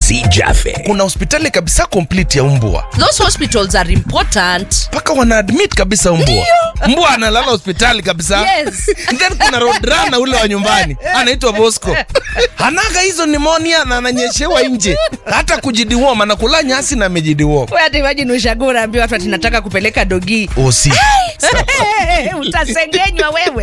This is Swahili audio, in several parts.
MC Jaffe. kuna hospitali kabisa complete ya mbwa those hospitals are important mpaka wana admit kabisa mbwa mbwa analala hospitali kabisa Yes. then kuna rodrana ule wa nyumbani anaitwa bosco hanaga hizo nimonia na ananyeshewa nje hata kujidiwom anakula nyasi na amejidiwom We hata imagine ushago unaambia watu ati nataka kupeleka dogi osi utasengenywa wewe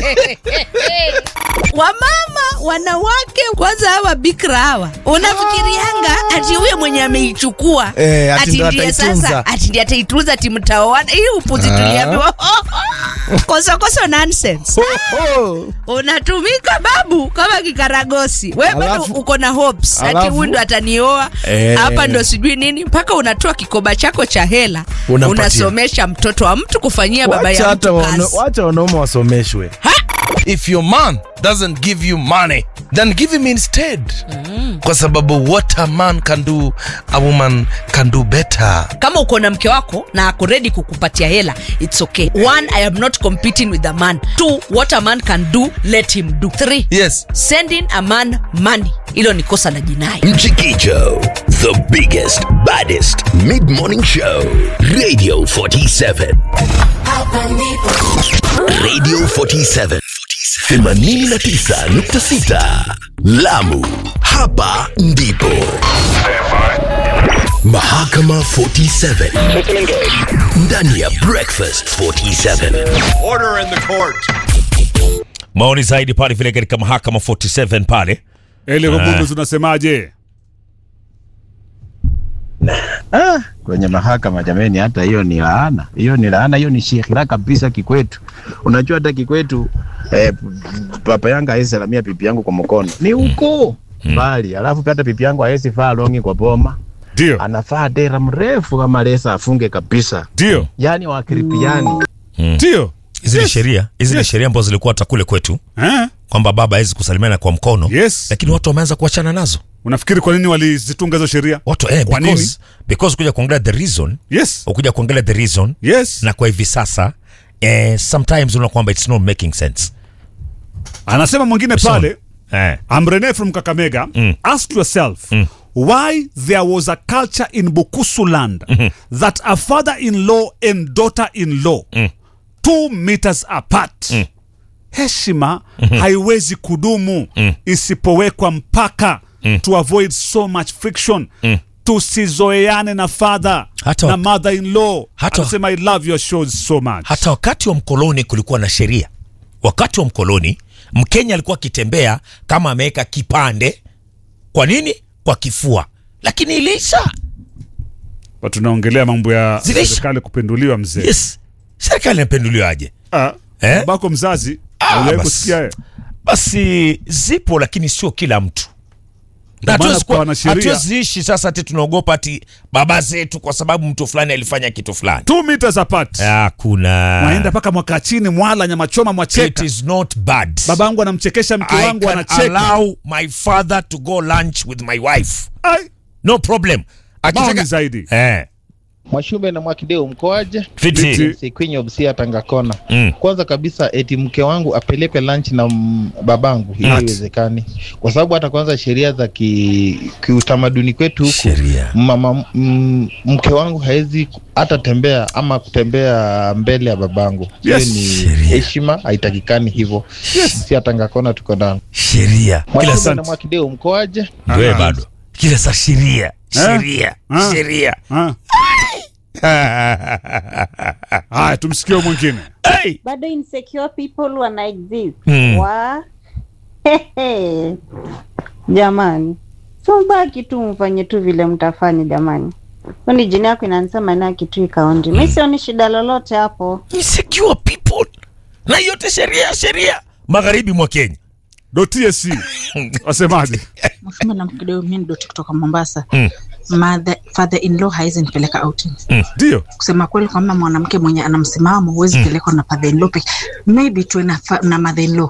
wamama wanawake kwanza hawa bikra hawa unafikirianga ati huyo mwenye ameichukua Eh, ati ati ndo ndiye ataitunza. sasa ati ndiye ataitunza timtaoana hii upuzi tuliambiwa kosokoso nonsense unatumika babu kama kikaragosi we bado Alafu- uko na hopes ati alafu- huyu ndo atanioa Eh. hapa ndo sijui nini mpaka unatoa kikoba chako cha hela Unampatia. unasomesha mtoto wa mtu kufanyia baba Wacha ya hata mtu wana- kazi wacha wanaume wasomeshwe if your man doesn't give you money then give him instead kwa sababu what a man can do a woman can do better kama uko na mke wako na ako ready kukupatia hela its okay one i am not competing with a man two what a man can do let him do three yes sending a man money hilo ni kosa la jinai Mchikicho, the biggest, baddest mid morning show. Radio 47. Radio 47. 89.6 Lamu. Hapa ndipo. Mahakama 47. Ndani ya Breakfast 47. Order in the court. maoni zaidi pale vile katika mahakama 47 pale Eli Rugundu tunasemaje? Ah, kwenye mahakama jameni, hata hiyo ni laana, hiyo ni laana, hiyo ni shihira kabisa kikwetu. Unajua hata kikwetu eh, papa yangu hawezi salamia pipi yangu kwa mkono, ni huko mbali. Alafu pia hata pipi yangu hawezi faa longi kwa boma, Ndio, anafaa dera mrefu kama lesa afunge kabisa, ndio, yani wakiripiani ndio. hizi ni Yes. sheria hizi ni Yes. sheria ambazo zilikuwa hata kule kwetu Eh? kwamba baba hawezi kusalimiana kwa mkono Yes. lakini watu wameanza kuachana nazo Unafikiri kwa nini walizitunga hizo sheria? watu eh, Kwa because, nini? because kuja kuangalia the reason Yes. ukuja kuangalia the reason Yes. na kwa hivi sasa eh, sometimes unaona kwamba it's not making sense Anasema mwingine pale, eh. I'm Rene from Kakamega. Ask yourself why there was a culture in Bukusu land that a father-in-law and daughter-in-law two meters apart. Heshima haiwezi kudumu isipowekwa mpaka to avoid so much friction. Tusizoeane na father Hata na wak- mother-in-law. hata- Anasema I love your shows so much. hata wakati wa mkoloni kulikuwa na sheria wakati wa mkoloni mkenya alikuwa akitembea kama ameweka kipande kwa nini kwa kifua lakini iliisha But tunaongelea mambo ya Zilisha. serikali kupinduliwa mzee. yes serikali inapenduliwa aje Ah, Eh? babako mzazi Ah, aliwahi basi. kusikia eh? basi zipo lakini sio kila mtu Na Ndio maana hatuwezi kuwa- kukawa na sheria. hatuwezi ishi sasa ati tunaogopa ati baba zetu kwa sababu mtu fulani alifanya kitu fulani two meters apart hakuna naenda mpaka mwaka chini mwala nyama choma it mwacheka is not bad babangu anamchekesha mke I wangu can anacheka allow my father to go lunch with my wife Ai, no problem maoni zaidi eh, Mwashumbe na Mwakideu mkoaje? fiti. Fiti. Sikwenye Busia Tangakona. Mm. Kwanza kabisa eti mke wangu apelekwe lunch na m- babangu, hiyo Ati. haiwezekani, kwa sababu hata kwanza sheria za ki- kiutamaduni kwetu huku Sheria. mama m, mke wangu hawezi ku- hata tembea ama kutembea mbele ya babangu. Hiyo Yes. ni Sheria. heshima, haitakikani hivyo. Busia Tangakona tuko ndani. sheria kila Mwashumbe saa na Mwakideu mkoaje? ndio bado kila saa sheria Eh? sheria Ah. sheria Ah, haya tumsikie huyu mwingine Hey! bado insecure people wana exist Mm. wa Hehe. jamani so baki tu mfanye tu vile mtafanya jamani kwani jini yako inanisema na kitu ikaonji mi sioni shida lolote hapo insecure people na yote sheria sheria magharibi mwa kenya do tsc wasemaje Mfumo na kidogo mimi ndo kutoka Mombasa. Mm. Mother, father in law haizi nipeleka outings. ndio Kusema kweli kwamba mwanamke mwenye ana msimamo huwezi pelekwa na father in law peke. Maybe tuwe na, fa- na mother in law.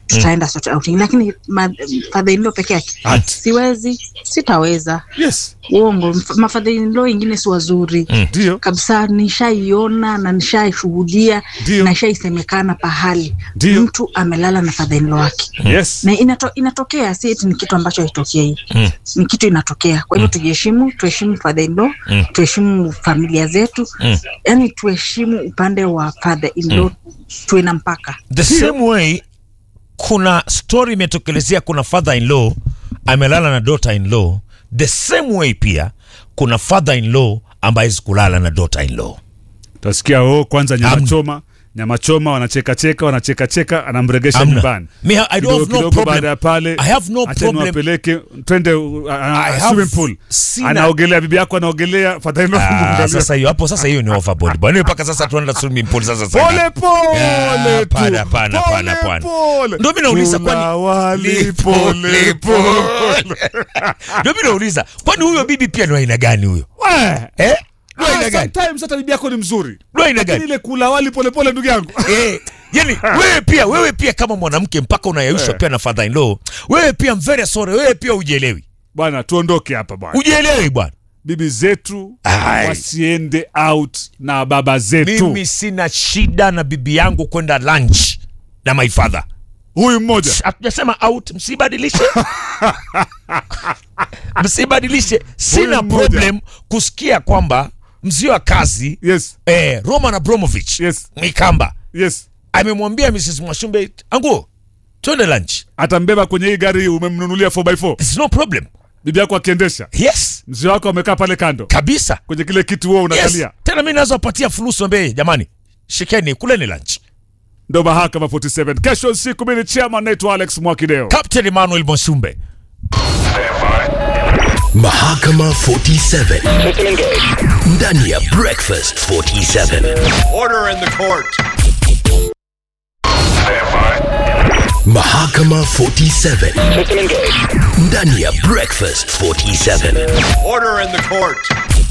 tutaenda sote outing lakini ma- father in law peke yake Ati. siwezi sitaweza yes uongo Mf- mafadha in law wengine si wazuri ndio kabisa nishaiona na nishaishuhudia Ndio. na ishaisemekana pahali Ndio. mtu amelala na father in law wake yes na inato, inatokea si eti ni kitu ambacho haitokei mm. ni kitu inatokea kwa hivyo tujiheshimu tuheshimu father in law mm. tuheshimu familia zetu mm. yani tuheshimu upande wa father in law mm. tuwe na mpaka the same way kuna story imetokelezea kuna father in law amelala na daughter in law the same way pia kuna father in law ambaye kulala na daughter in law utasikia oh, kwanza nyama Amna. choma nyama choma wanacheka cheka wanacheka cheka anamregesha Amna. nyumbani Me, I don't have no Kidogo kidogo problem. baada ya pale I have no acha problem. niwapeleke twende uh, uh, I have swimming pool sina- anaogelea bibi yako anaogelea fathaino Ah, sasa hiyo hapo sasa hiyo ni overboard bwana mpaka sasa tuenda swimming pool sasa sasa pole pole Ah, tu hapana, hapana, hapana, Pole, hapana. pole. Ndio mimi nauliza Kula kwani- wali pole pole ndio mimi nauliza kwani huyo bibi pia ni wa aina gani huyo Weh. eh ni wa Ah, aina gani sometimes hata bibi yako ni mzuri ni wa aina lakini gani ile kula wali pole pole ndugu yangu eh yani wewe pia wewe pia kama mwanamke mpaka unayayushwa Eh. pia na father in law wewe pia I'm very sorry wewe pia ujielewi bwana tuondoke hapa bwana ujielewi bwana bibi zetu Ai. wasiende out na baba zetu mimi sina shida na bibi yangu kwenda lunch na my father huyu mmoja hatujasema out msibadilishe msibadilishe sina Huyu mmoja. problem kusikia kwamba mzio wa kazi yes eh, roman abramovich Yes. mikamba yes amemwambia mrs mwashumbe anguo twende lunch atambeba kwenye hii gari umemnunulia 4x4 It's no problem bibi yako akiendesha yes mzee wako amekaa pale kando kabisa kwenye kile kitu huo yes. unakalia tena mi naweza wapatia fulusi wambee jamani shikeni kuleni lunch ndo mahakama 47 kesho siku mimi ni chairman naitwa alex mwakideo captain emmanuel mwashumbe Mahakama 47 ndani ya Breakfast 47. Order in the court. Mahakama 47 ndani ya Breakfast 47. Order in the court.